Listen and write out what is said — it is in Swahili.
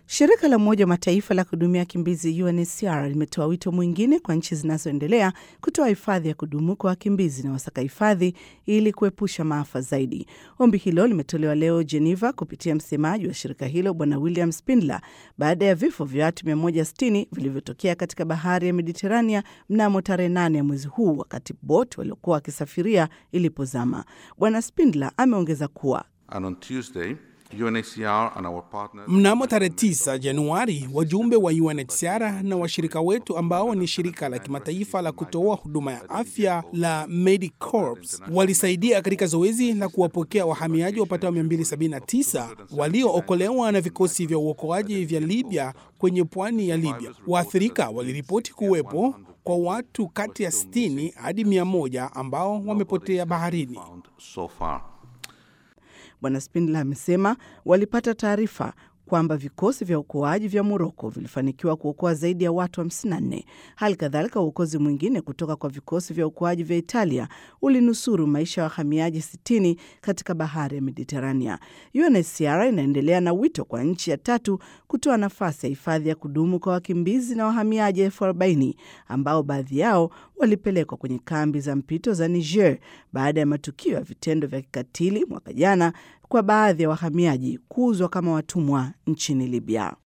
Shirika la Umoja wa Mataifa la kuhudumia wakimbizi UNHCR limetoa wito mwingine kwa nchi zinazoendelea kutoa hifadhi ya kudumu kwa wakimbizi na wasaka hifadhi ili kuepusha maafa zaidi. Ombi hilo limetolewa leo Geneva kupitia msemaji wa shirika hilo Bwana William Spindler baada ya vifo vya watu 160 vilivyotokea katika bahari ya Mediterania mnamo tarehe 8 ya mwezi huu wakati boti waliokuwa wakisafiria ilipozama. Bwana Spindler ameongeza kuwa And on Tuesday, UNHCR and our partners Mnamo tarehe 9 Januari, wajumbe wa UNHCR na washirika wetu ambao ni shirika la kimataifa la kutoa huduma ya afya la Medicorps walisaidia katika zoezi la kuwapokea wahamiaji wapatao 279 waliookolewa na vikosi vya uokoaji vya Libya kwenye pwani ya Libya. Waathirika waliripoti kuwepo kwa watu kati ya 60 hadi 100 ambao wamepotea baharini. found so far. Bwana Spindler amesema walipata taarifa kwamba vikosi vya uokoaji vya Moroko vilifanikiwa kuokoa zaidi ya watu 54. Hali kadhalika uokozi mwingine kutoka kwa vikosi vya uokoaji vya Italia ulinusuru maisha ya wahamiaji 60 katika bahari ya Mediterania. UNHCR inaendelea na wito kwa nchi ya tatu kutoa nafasi ya hifadhi ya kudumu kwa wakimbizi na wahamiaji elfu arobaini ambao baadhi yao walipelekwa kwenye kambi za mpito za Niger baada ya matukio ya vitendo vya kikatili mwaka jana kwa baadhi ya wahamiaji kuuzwa kama watumwa nchini Libya.